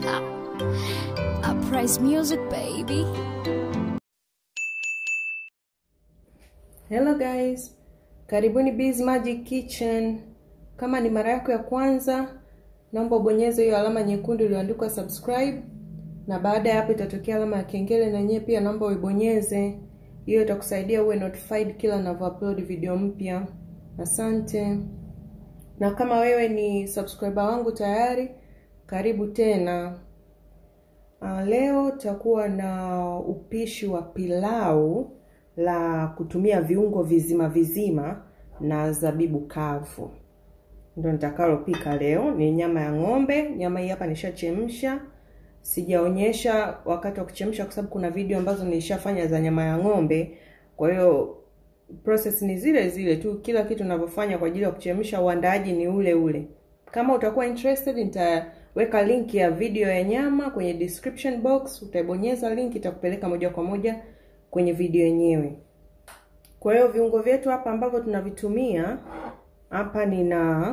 Uprise music, baby. Hello guys, karibuni Biz Magic Kitchen. Kama ni mara yako ya kwanza, naomba ubonyeze hiyo alama nyekundu iliyoandikwa subscribe, na baada ya hapo itatokea alama ya kengele, na yenyewe pia naomba uibonyeze. Hiyo itakusaidia uwe notified kila ninavyoupload video mpya. Asante. Na kama wewe ni subscriber wangu tayari, karibu tena. Uh, leo tutakuwa na upishi wa pilau la kutumia viungo vizima vizima na zabibu kavu, ndio nitakalopika leo. Ni nyama ya ng'ombe. Nyama hii hapa nishachemsha, sijaonyesha wakati wa kuchemsha kwa sababu kuna video ambazo nilishafanya za nyama ya ng'ombe. Kwa hiyo process ni zile zile tu, kila kitu ninavyofanya kwa ajili ya kuchemsha, uandaaji ni ule ule. Kama utakuwa interested, nitaweka link ya video ya nyama kwenye description box. Utaibonyeza link, itakupeleka moja kwa moja kwenye video yenyewe. Kwa hiyo viungo vyetu hapa ambavyo tunavitumia hapa, nina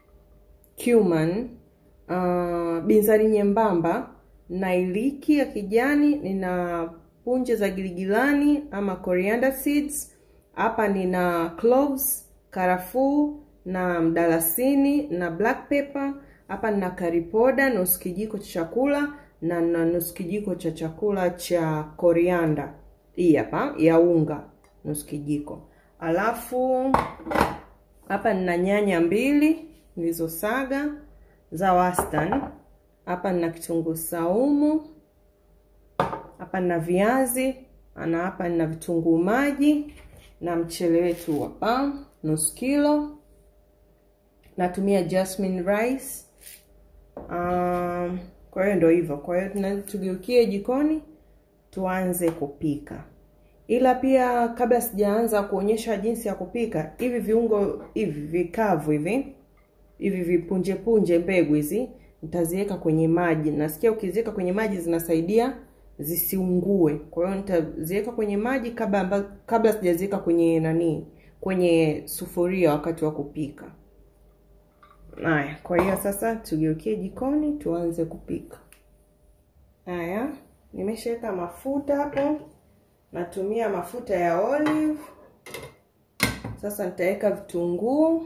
cumin, uh, binzari nyembamba na iliki ya kijani, nina punje za giligilani ama coriander seeds. Hapa nina cloves, karafuu na mdalasini na black pepper. Hapa nina curry powder nusu kijiko cha chakula na na nusu kijiko cha chakula cha coriander hii hapa ya unga nusu kijiko. Alafu hapa nina nyanya mbili nilizosaga za wastani. Hapa nina kitunguu saumu, hapa nina viazi na hapa nina vitunguu maji na mchele wetu hapa nusu kilo. Natumia jasmine rice. Um, kwa hiyo ndio hivyo. Kwa hiyo tugeukie jikoni tuanze kupika. Ila pia kabla sijaanza kuonyesha jinsi ya kupika, hivi viungo hivi vikavu hivi hivi vipunje punje mbegu hizi nitaziweka kwenye maji. Nasikia ukiziweka kwenye maji zinasaidia zisiungue. Kwa hiyo nitaziweka kwenye maji kabla kabla sijaziweka kwenye nani, kwenye sufuria wakati wa kupika. Haya, kwa hiyo sasa tugeukie jikoni tuanze kupika. Haya, nimeshaweka mafuta hapo, natumia mafuta ya olive. Sasa nitaweka vitunguu,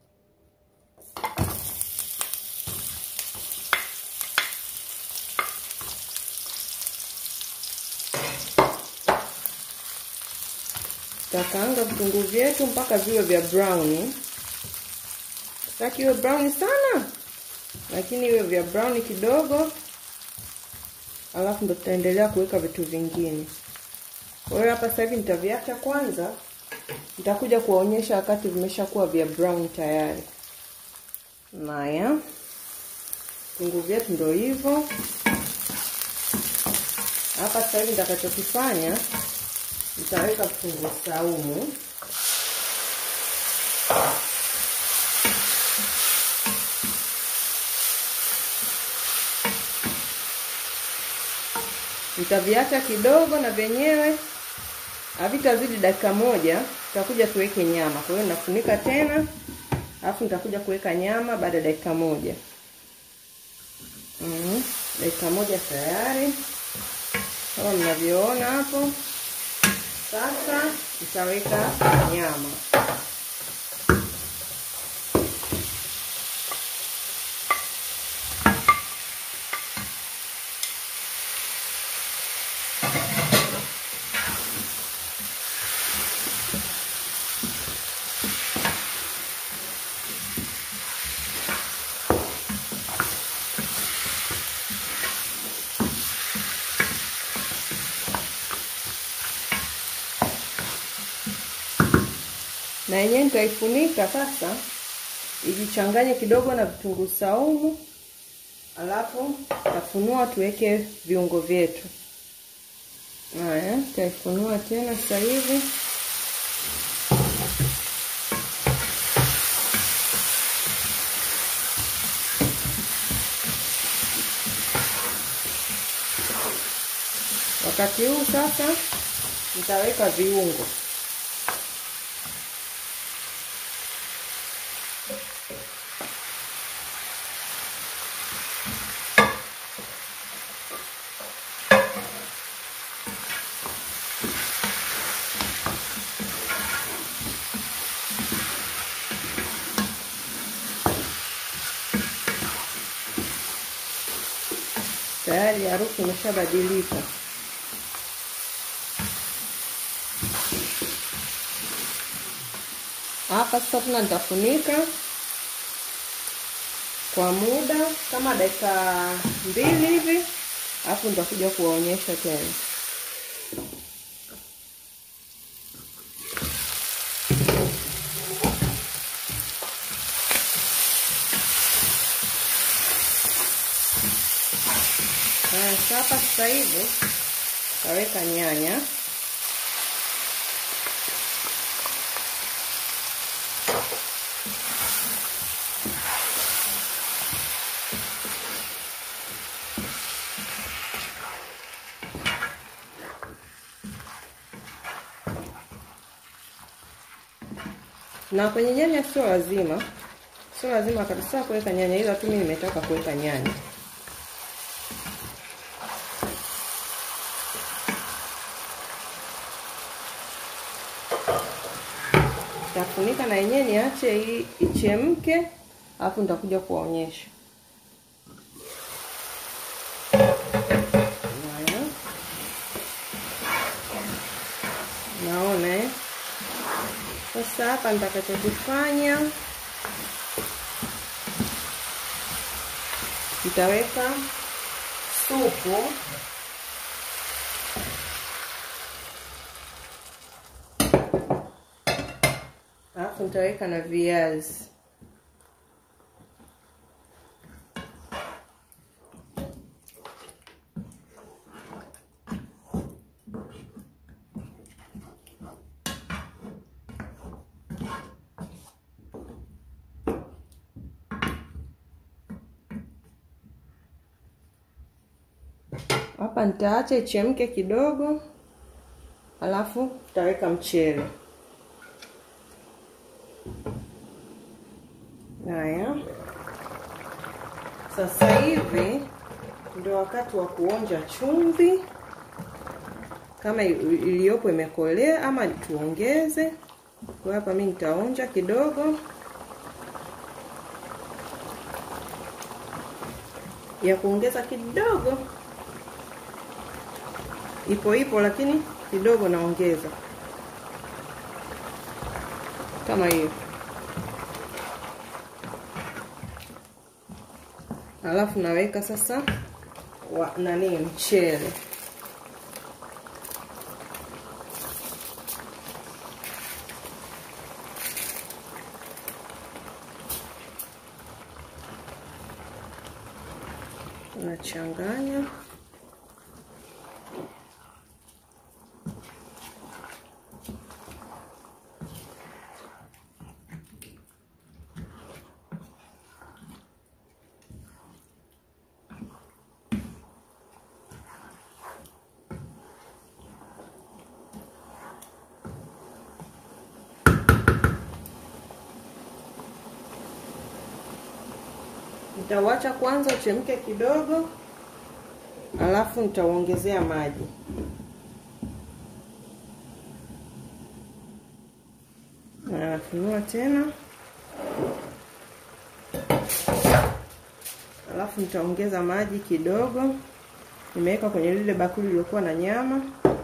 tutakaanga vitunguu vyetu mpaka viwe vya brown. Sitaki iwe brown sana, lakini iwe vya brown kidogo alafu ndo tutaendelea kuweka vitu vingine. Kwa hiyo hapa sasa hivi nitaviacha kwanza, nitakuja kuwaonyesha wakati vimeshakuwa vya brown tayari. Naya vitunguu vyetu ndo hivyo. Hapa sasa hivi nitakachokifanya, nitaweka vitunguu saumu nitaviacha kidogo na vyenyewe havitazidi dakika moja. Tutakuja tuweke nyama, kwa hiyo nafunika tena, alafu nitakuja kuweka nyama baada ya dakika moja. Mm, dakika moja tayari kama mnavyoona hapo. Sasa nitaweka nyama na yenyewe nitaifunika sasa ijichanganye kidogo na vitunguu saumu, alafu tafunua tuweke viungo vyetu. Haya, tutaifunua tena sasa hivi. Wakati huu sasa nitaweka viungo. tayari harufu imeshabadilika. Hapa sasa tena nitafunika kwa muda kama dakika mbili hivi, alafu nitakuja kuwaonyesha tena. Haya, hapa sasa hivi taweka nyanya na kwenye nyanya sio lazima, sio lazima kabisa kuweka nyanya, ila tu mimi nimetaka kuweka nyanya. Nitafunika na yenyewe niache hii ichemke, alafu nitakuja kuwaonyesha. Haya, naona eh. Sasa hapa nitakachokifanya nitaweka supu alafu nitaweka na viazi. Hapa nitaacha ichemke kidogo, alafu tutaweka mchele. Haya, sasa hivi ndio wakati wa kuonja chumvi, kama iliyopo imekolea ama tuongeze. Kwa hapa mimi nitaonja kidogo ya kuongeza kidogo, ipo ipo, lakini kidogo naongeza kama hiyo. Alafu naweka sasa wa, nani mchele unachanganya Nitauacha kwanza uchemke kidogo, alafu nitauongezea maji. Nafunua tena, alafu nitaongeza maji kidogo. Nimeweka kwenye lile bakuli lililokuwa na nyama.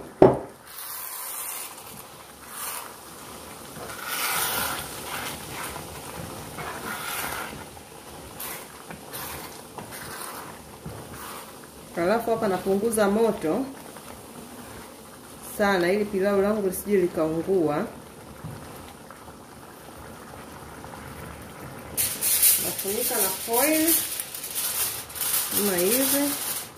Alafu hapa napunguza moto sana, ili pilau langu lisije likaungua. Nafunika na foil kama hivi.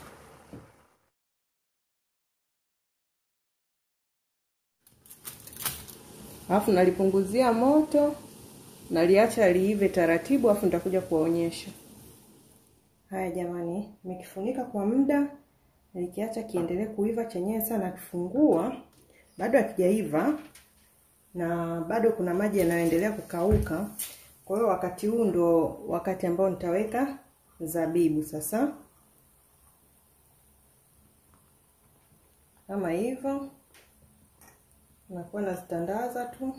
Alafu nalipunguzia moto, naliacha liive taratibu, alafu nitakuja kuwaonyesha. Haya jamani, nimekifunika kwa muda, nilikiacha kiendelee kuiva chenyewe. Sana nakifungua, bado hakijaiva na bado kuna maji yanayoendelea kukauka. Kwa hiyo wakati huu ndo wakati ambao nitaweka zabibu sasa, kama hivyo, nakuwa nazitandaza tu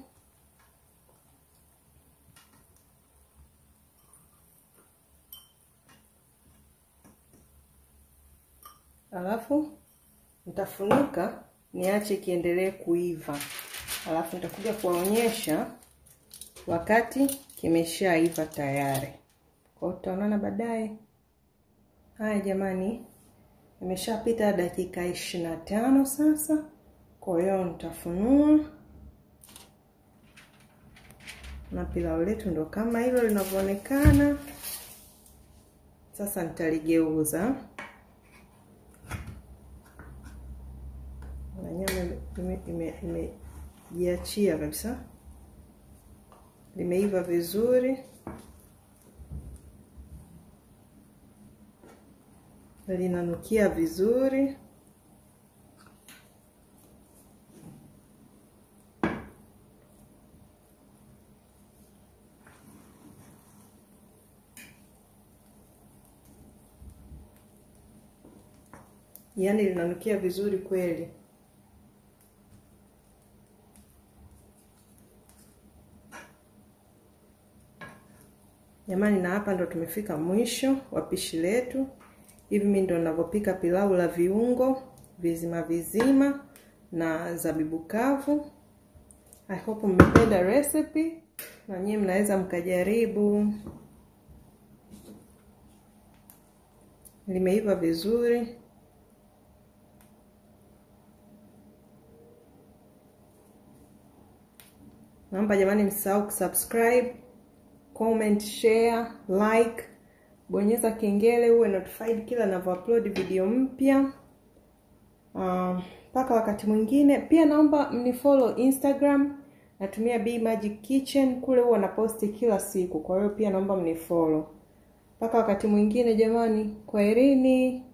alafu nitafunika niache kiendelee kuiva, alafu nitakuja kuwaonyesha wakati kimeshaiva tayari. Kwa hiyo tutaonana baadaye. Haya jamani, imeshapita dakika ishirini na tano sasa. Kwa hiyo nitafunua na pilau letu ndo kama hilo linavyoonekana. Sasa nitaligeuza na nyama imejiachia kabisa, limeiva vizuri linanukia vizuri. Yaani linanukia vizuri kweli. Jamani, na hapa ndo tumefika mwisho wa pishi letu. Hivi mimi ndo ninavyopika pilau la viungo vizima vizima na zabibu kavu. I hope mmependa recipe na nyinyi mnaweza mkajaribu. Limeiva vizuri. Naomba jamani, msisahau kusubscribe, comment, share, like bonyeza kengele uwe notified kila ninavyoupload video mpya. Mpaka uh, wakati mwingine. Pia naomba mnifollow Instagram, natumia B Magic Kitchen, kule huwa naposti kila siku, kwa hiyo pia naomba mnifollow. Mpaka wakati mwingine jamani, kwaherini.